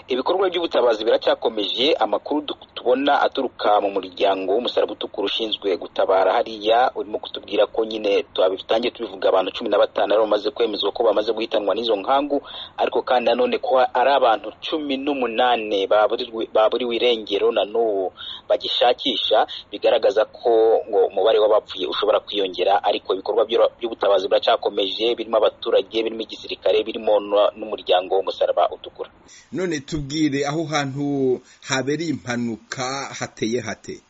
Ibikorwa by'ubutabazi biracyakomeje, amakuru du- tubona aturuka mu muryango w'umusaraba utukura ushinzwe gutabara hariya, urimo kutubwira ko nyine tubitangiye tubivuga abantu cumi na batanu aribo bamaze kwemezwa ko bamaze guhitanwa n'izo nkangu, ariko kandi nanone ko ari abantu cumi n'umunani baburiwe baburiwe irengero na n'ubu bagishakisha, bigaragaza ko ngo umubare w'abapfuye ushobora kwiyongera, ariko ibikorwa by'ura- by'ubutabazi biracyakomeje, birimo abaturage, birimo igisirikare, birimo n- n'umuryango w'umusaraba utukura. none tubwire aho hantu habereye impanuka hateye hate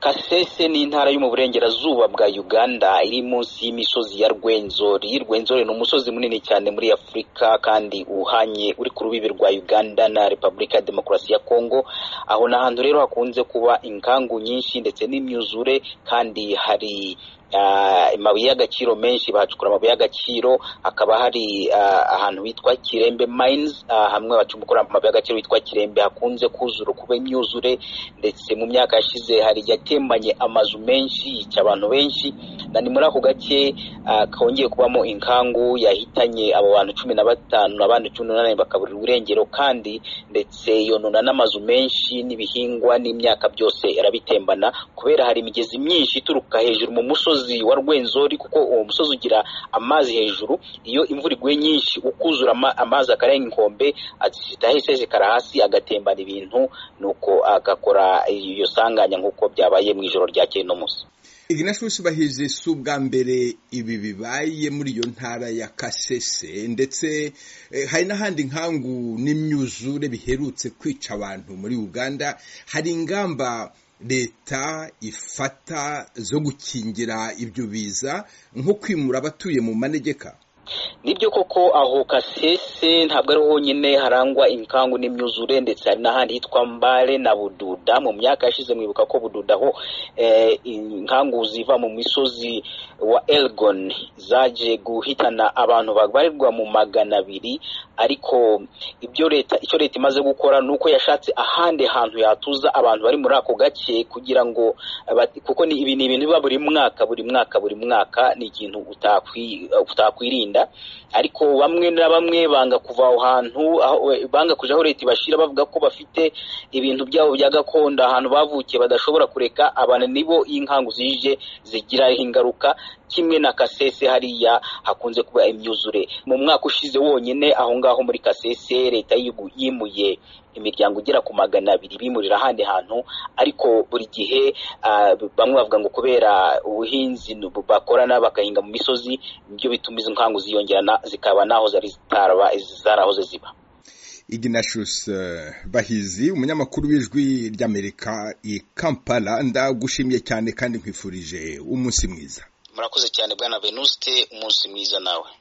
kasese ni intara yo mu burengerazuba bwa uganda iri munsi y'imisozi ya rwenzori rwenzori ni umusozi munini cyane muri afurika kandi uhanye uri ku rubibi rwa uganda na repubulika ya demokarasi ya kongo aho ni ahantu rero hakunze kuba inkangu nyinshi ndetse n'imyuzure kandi hari ah, amabuye y'agaciro menshi bahacukura amabuye y'agaciro hakaba hari ah, ahantu hitwa kirembe mines ah, hamwe bacumbukura amabuye y'agaciro hitwa kirembe hakunze kuzura kuba imyuzure ndetse mu myaka yashize hari yatembanye amazu menshi yica abantu benshi na ni muri ako gace ah, kongeye kubamo inkangu yahitanye abo bantu cumi na batanu abandi cumi n'umunani bakaburirwa irengero kandi ndetse yonona n'amazu menshi n'ibihingwa n'imyaka byose irabitembana kubera hari imigezi myinshi ituruka hejuru mu musozi wa rwenzori kuko uwo musozi ugira amazi hejuru iyo imvura iguye nyinshi ukuzura ama- amazi akarenga inkombe azisita hese zikara hasi agatembana ibintu nuko agakora iyo sanganya nk'uko byabaye mu ijoro ryakeye no munsi ignasi wishubahirije si ubwa mbere ibi bibaye muri iyo ntara ya kasese ndetse eh, hari n'ahandi nkangu n'imyuzure biherutse kwica abantu muri uganda hari ingamba leta ifata zo gukingira ibyo biza nko kwimura abatuye mu manegeka nibyo koko aho kasese ntabwo ari honyine harangwa inkangu n'imyuzure ndetse hari n'ahandi hitwa mbare na bududa mu myaka yashize mwibuka ko bududa ho eh, inkangu ziva mu misozi wa elgon zaje guhitana abantu babarirwa mu magana abiri ariko ibyo leta icyo leta imaze gukora ni uko yashatse ahandi hantu yatuza abantu bari muri ako gace kugira ngo abati- kuko ni ibi ni ibintu biba buri mwaka buri mwaka buri mwaka ni ikintu utakwi- utakwirinda ariko bamwe na bamwe banga kuva aho hantu aho- we- banga kuja aho leta ibashira bavuga ko bafite ibintu byabo bya gakondo ahantu bavukiye badashobora kureka abantu nibo iyo inkangu zije zigiraho ingaruka kimwe na kasese hariya hakunze kuba imyuzure mu mwaka ushize wonyene aho ngaho muri kasese leta yibu- yimuye imiryango igera ku magana abiri bimurira ahandi hantu ariko buri gihe ah, bamwe bavuga ngo kubera ubuhinzi nu- bakorana bagahinga mu misozi nibyo bituma izo nkangu ziyongera na- zikaba naho zari zitaraba zarahoze ziba ignatius eh, bahizi umunyamakuru w'ijwi ry'amerika i kampala ndagushimiye cyane kandi nkwifurije umunsi mwiza murakoze cyane bwana venuste umunsi mwiza nawe